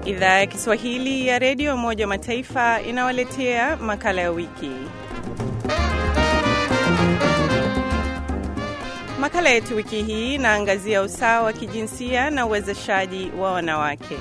Idhaa ya Kiswahili ya Redio Umoja wa Mataifa inawaletea makala ya wiki. Makala yetu wiki hii inaangazia usawa wa kijinsia na uwezeshaji wa wanawake.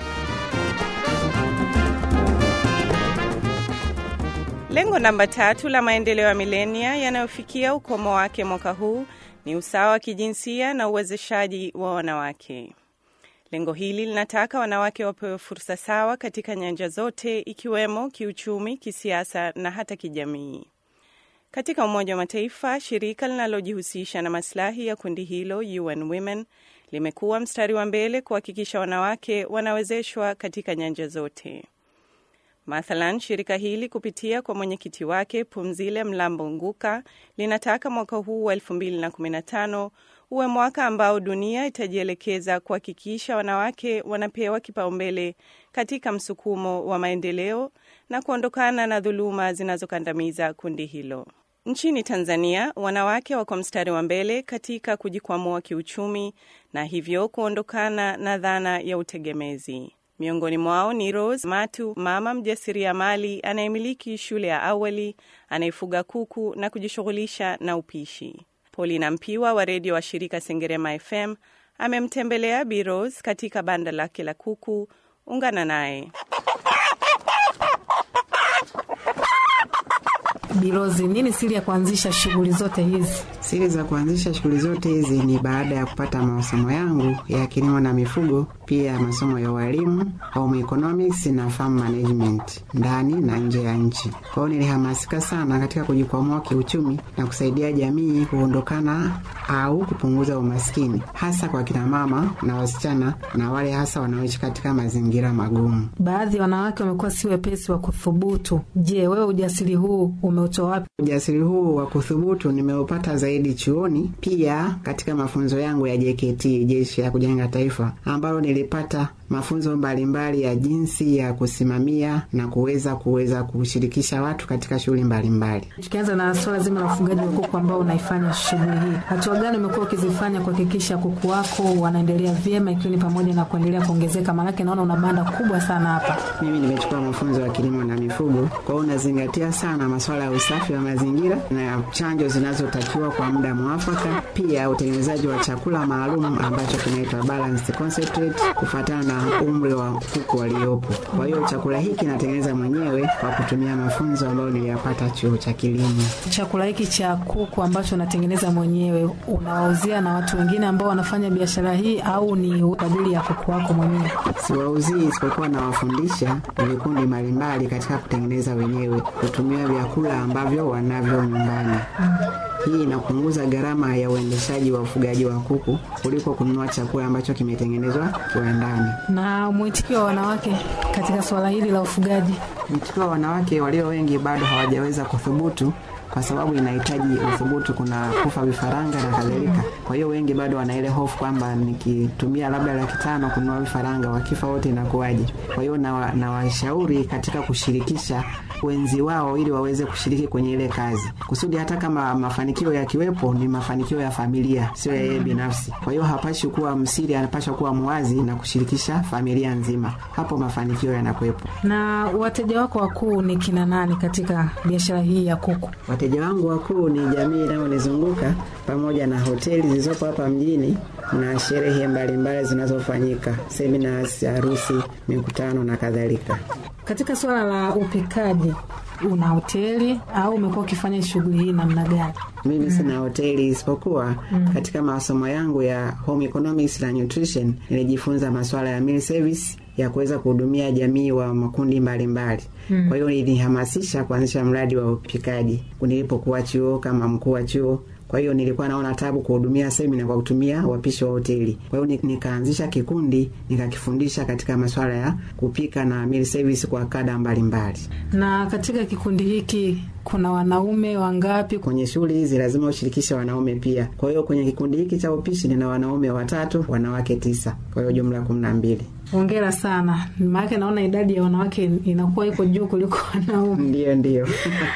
Lengo namba tatu la maendeleo ya milenia yanayofikia ukomo wake mwaka huu ni usawa wa kijinsia na uwezeshaji wa wanawake. Lengo hili linataka wanawake wapewe fursa sawa katika nyanja zote ikiwemo kiuchumi, kisiasa na hata kijamii. Katika Umoja wa Mataifa, shirika linalojihusisha na masilahi ya kundi hilo UN Women limekuwa mstari wa mbele kuhakikisha wanawake wanawezeshwa katika nyanja zote. Mathalan, shirika hili kupitia kwa mwenyekiti wake Pumzile Mlambo Nguka linataka mwaka huu wa 2015 uwe mwaka ambao dunia itajielekeza kuhakikisha wanawake wanapewa kipaumbele katika msukumo wa maendeleo na kuondokana na dhuluma zinazokandamiza kundi hilo. Nchini Tanzania, wanawake wako mstari wa mbele katika kujikwamua kiuchumi na hivyo kuondokana na dhana ya utegemezi. Miongoni mwao ni Rose Matu, mama mjasiriamali anayemiliki shule ya awali, anayefuga kuku na kujishughulisha na upishi. Paulina Mpiwa wa redio wa shirika Sengerema FM amemtembelea Bi Rose katika banda lake la kuku. Ungana naye. Birozi, nini siri ya kuanzisha shughuli zote hizi? Siri za kuanzisha shughuli zote hizi ni baada ya kupata masomo yangu ya kilimo na mifugo, pia masomo ya ualimu, home economics na farm management ndani na nje ya nchi. Kwa hiyo nilihamasika sana katika kujikwamua kiuchumi na kusaidia jamii kuondokana au kupunguza umaskini, hasa kwa kina mama na wasichana na wale hasa wanaoishi katika mazingira magumu. Baadhi ya wanawake wamekuwa si wepesi wa kuthubutu. Je, wewe ujasiri huu umeutoa wapi? Ujasiri huu wa kuthubutu nimeupata zaidi chuoni, pia katika mafunzo yangu ya JKT, jeshi ya kujenga taifa, ambalo nilipata mafunzo mbalimbali ya jinsi ya kusimamia na kuweza kuweza kushirikisha watu katika shughuli mbalimbali. Tukianza na suala zima la ufugaji wa kuku ambao unaifanya shughuli hii, hatua gani umekuwa ukizifanya kuhakikisha kuku wako wanaendelea vyema, ikiwa ni pamoja na kuendelea kuongezeka? Maanake naona una banda kubwa sana hapa. Mimi nimechukua mafunzo ya kilimo na mifugo, kwa hiyo unazingatia sana masuala ya usafi wa mazingira na chanjo zinazotakiwa kwa muda mwafaka, pia utengenezaji wa chakula maalum ambacho kinaitwa balanced concentrate kufuatana na umri wa kuku waliopo. Kwa hiyo chakula hiki natengeneza mwenyewe kwa kutumia mafunzo ambayo niliyapata chuo cha kilimo. Chakula hiki cha kuku ambacho unatengeneza mwenyewe unawauzia na watu wengine ambao wanafanya biashara hii, au ni kwa ajili ya kuku wako mwenyewe? Siwauzii, isipokuwa nawafundisha vikundi mbalimbali katika kutengeneza wenyewe, kutumia vyakula ambavyo wanavyo nyumbani. Hii inapunguza gharama ya uendeshaji wa ufugaji wa kuku kuliko kununua chakula ambacho kimetengenezwa kiwandani. Na mwitikio wa wanawake katika suala hili la ufugaji? Mwitikio wa wanawake walio wengi bado hawajaweza kuthubutu kwa sababu inahitaji uthubutu, kuna kufa vifaranga na kadhalika. Kwa hiyo wengi bado wana ile hofu kwamba nikitumia labda laki tano kununua vifaranga, wakifa wote inakuwaje? Kwa hiyo nawashauri na katika kushirikisha wenzi wao ili waweze kushiriki kwenye ile kazi, kusudi hata kama mafanikio yakiwepo ni mafanikio ya familia, sio ya yeye binafsi. Kwa hiyo hapashi kuwa msiri, anapaswa kuwa mwazi na kushirikisha familia nzima, hapo mafanikio yanakuwepo. Na wateja wako wakuu ni kina nani katika biashara hii ya kuku? Wateja wangu wakuu ni jamii inayonizunguka pamoja na hoteli zilizopo hapa mjini na sherehe mbalimbali zinazofanyika, seminars, harusi, mikutano na kadhalika. Katika suala la upikaji, una hoteli au umekuwa ukifanya shughuli hii namna gani? Mimi mm. sina hoteli isipokuwa mm. katika masomo yangu ya home economics na nutrition nilijifunza masuala ya meal service ya kuweza kuhudumia jamii wa makundi mbalimbali mm. Kwa hiyo nilihamasisha kuanzisha mradi wa upikaji nilipokuwa chuo kama mkuu wa chuo. Kwa hiyo nilikuwa naona tabu kuhudumia semina kwa kutumia wapishi wa hoteli. Kwa hiyo nikaanzisha kikundi nikakifundisha katika masuala ya kupika na meal service kwa kada mbalimbali. Na katika kikundi hiki kuna wanaume wangapi? Kwenye shughuli hizi lazima ushirikishe wanaume pia. Kwa hiyo kwenye kikundi hiki cha upishi nina wanaume watatu, wanawake tisa, kwa hiyo jumla kumi na mbili. Hongera sana, maanake naona idadi ya wanawake inakuwa iko juu kuliko wanaume. Ndiyo, ndiyo.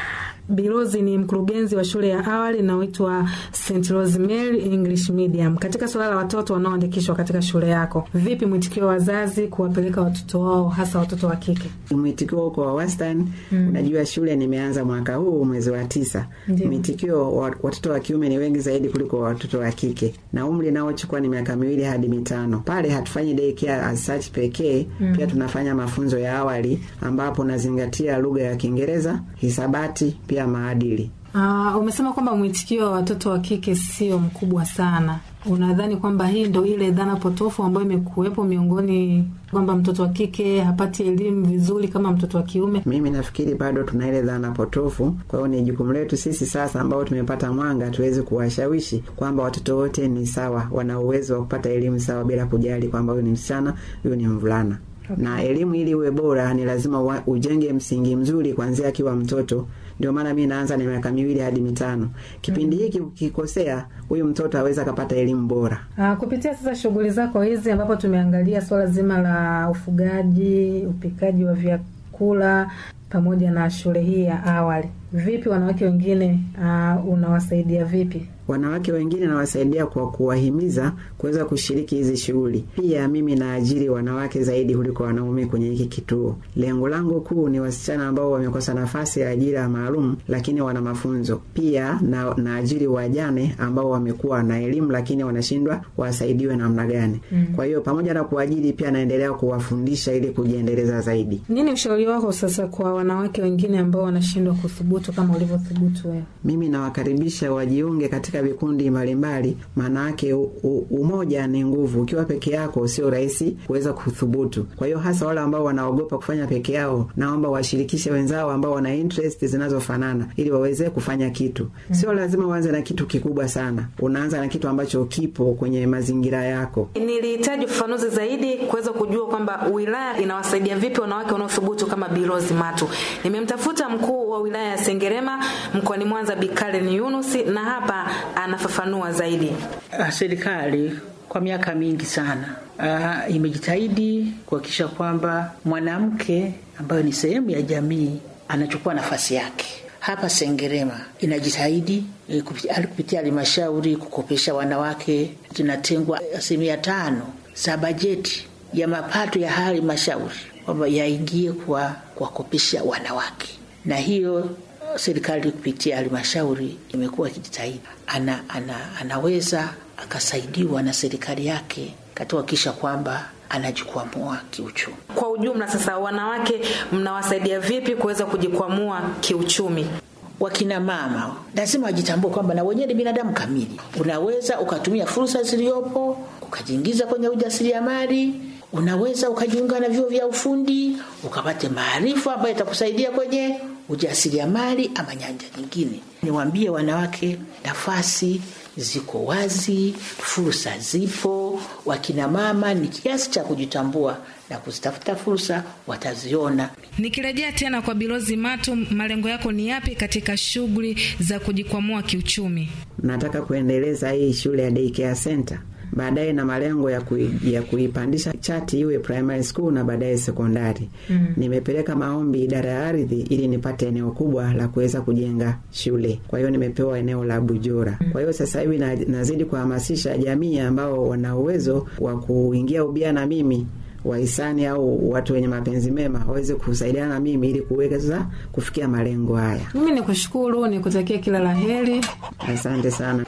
Bilozi ni mkurugenzi wa shule ya awali inayoitwa St Rosemary English Medium. Katika suala la watoto wanaoandikishwa katika shule yako, vipi mwitikio wa wazazi kuwapeleka watoto wao, hasa watoto wa kike? Mwitikio uko wa wastani. Unajua, shule nimeanza mwaka huu mwezi wa tisa. Ndiyo. Mwitikio wa watoto wa kiume ni wengi zaidi kuliko watoto wa kike, na umri naochukua ni miaka miwili hadi mitano. Pale hatufanyi daycare as such pekee, pia tunafanya mafunzo ya awali ambapo nazingatia lugha ya Kiingereza, hisabati, pia maadili. Uh, umesema kwamba mwitikio wa watoto wa kike sio mkubwa sana. Unadhani kwamba hii ndo ile dhana potofu ambayo imekuwepo miongoni kwamba mtoto wa kike hapati elimu vizuri kama mtoto wa kiume? Mimi nafikiri bado tuna ile dhana potofu. Kwa hiyo ni jukumu letu sisi sasa, ambao tumepata mwanga, tuweze kuwashawishi kwamba watoto wote ni sawa, wana uwezo wa kupata elimu sawa, bila kujali kwamba huyu ni msichana, huyu ni mvulana. Na elimu ili iwe bora, ni lazima wa- ujenge msingi mzuri kuanzia akiwa mtoto. Ndio maana mi naanza na miaka miwili hadi mitano. Kipindi hiki ukikosea, huyu mtoto aweza akapata elimu bora. Uh, kupitia sasa shughuli zako hizi ambapo tumeangalia swala zima la ufugaji, upikaji wa vyakula pamoja na shule hii ya awali, vipi wanawake wengine uh, unawasaidia vipi? Wanawake wengine nawasaidia kwa kuwahimiza kuweza kushiriki hizi shughuli. Pia mimi naajiri wanawake zaidi kuliko wanaume kwenye hiki kituo. Lengo langu kuu ni wasichana ambao wamekosa nafasi ya ajira maalum, lakini wana mafunzo. Pia na naajiri wajane ambao wamekuwa na elimu, lakini wanashindwa wasaidiwe namna gani. Kwa hiyo pamoja na kuajiri, pia naendelea kuwafundisha ili kujiendeleza zaidi. Nini ushauri wako sasa kwa wanawake wengine ambao wanashindwa kuthubutu kama ulivyothubutu wewe? Mimi nawakaribisha wajiunge katika vikundi mbalimbali, maana yake u- u- umoja ni nguvu. Ukiwa peke yako sio rahisi kuweza kuthubutu. Kwa hiyo hasa wale ambao wanaogopa kufanya peke yao, naomba washirikishe wenzao ambao wana interest zinazofanana ili waweze kufanya kitu. Sio lazima uanze na kitu kikubwa sana, unaanza na kitu ambacho kipo kwenye mazingira yako. Nilihitaji ufafanuzi zaidi kuweza kujua kwamba wilaya inawasaidia vipi wanawake wanaothubutu kama Bilozi Matu. Nimemtafuta mkuu wa wilaya ya Sengerema mkoani Mwanza, Bikalen Yunus, na hapa anafafanua zaidi. Ah, Serikali kwa miaka mingi sana ah, imejitahidi kuhakikisha kwamba mwanamke ambayo ni sehemu ya jamii anachukua nafasi yake. Hapa Sengerema inajitahidi eh, kupitia kupitia halmashauri kukopesha wanawake, zinatengwa asilimia tano za bajeti ya mapato ya halmashauri kwamba yaingie kwa kuwakopesha wanawake, na hiyo serikali kupitia halmashauri imekuwa ikijitahidi. Ana, ana, anaweza akasaidiwa na serikali yake katika kuhakikisha kwamba anajikwamua kiuchumi. Kwa ujumla sasa, wanawake mnawasaidia vipi kuweza kujikwamua kiuchumi? Wakina mama lazima wajitambue kwamba na wenyewe ni binadamu kamili. Unaweza ukatumia fursa zilizopo ukajiingiza kwenye ujasiriamali, unaweza ukajiunga na vyuo vya ufundi ukapate maarifa ambayo itakusaidia kwenye ujasiriamali ama nyanja nyingine. Niwaambie wanawake, nafasi ziko wazi, fursa zipo. Wakina mama ni kiasi cha kujitambua na kuzitafuta fursa, wataziona. Nikirejea tena kwa Bilozi Matu, malengo yako ni yapi katika shughuli za kujikwamua kiuchumi? Nataka kuendeleza hii shule ya daycare center baadaye na malengo ya, kui, ya kuipandisha chati iwe primary school na baadaye sekondari. mm. Nimepeleka maombi idara ya ardhi ili nipate eneo kubwa la kuweza kujenga shule. Kwa hiyo nimepewa eneo la Bujora. mm. Kwa hiyo sasa hivi na, nazidi kuhamasisha jamii ambao wana uwezo wa kuingia ubia na mimi wahisani au watu wenye mapenzi mema waweze kusaidiana na mimi ili kuweza kufikia malengo haya. Mimi ni kushukuru, ni kutakia kila la heri. Asante sana.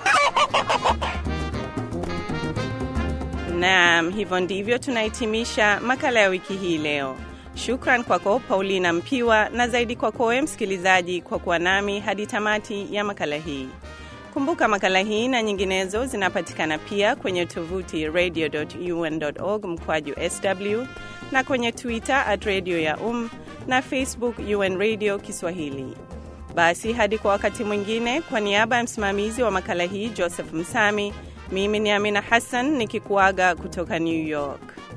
Naam, hivyo ndivyo tunahitimisha makala ya wiki hii leo. Shukran kwako Paulina Mpiwa na zaidi kwako wewe msikilizaji kwa kuwa nami hadi tamati ya makala hii. Kumbuka makala hii na nyinginezo zinapatikana pia kwenye tovuti radio.un.org mkwaju sw na kwenye Twitter at radio ya um na Facebook UN Radio Kiswahili. Basi hadi kwa wakati mwingine, kwa niaba ya msimamizi wa makala hii Joseph Msami, mimi ni Amina Hassan nikikuaga kutoka New York.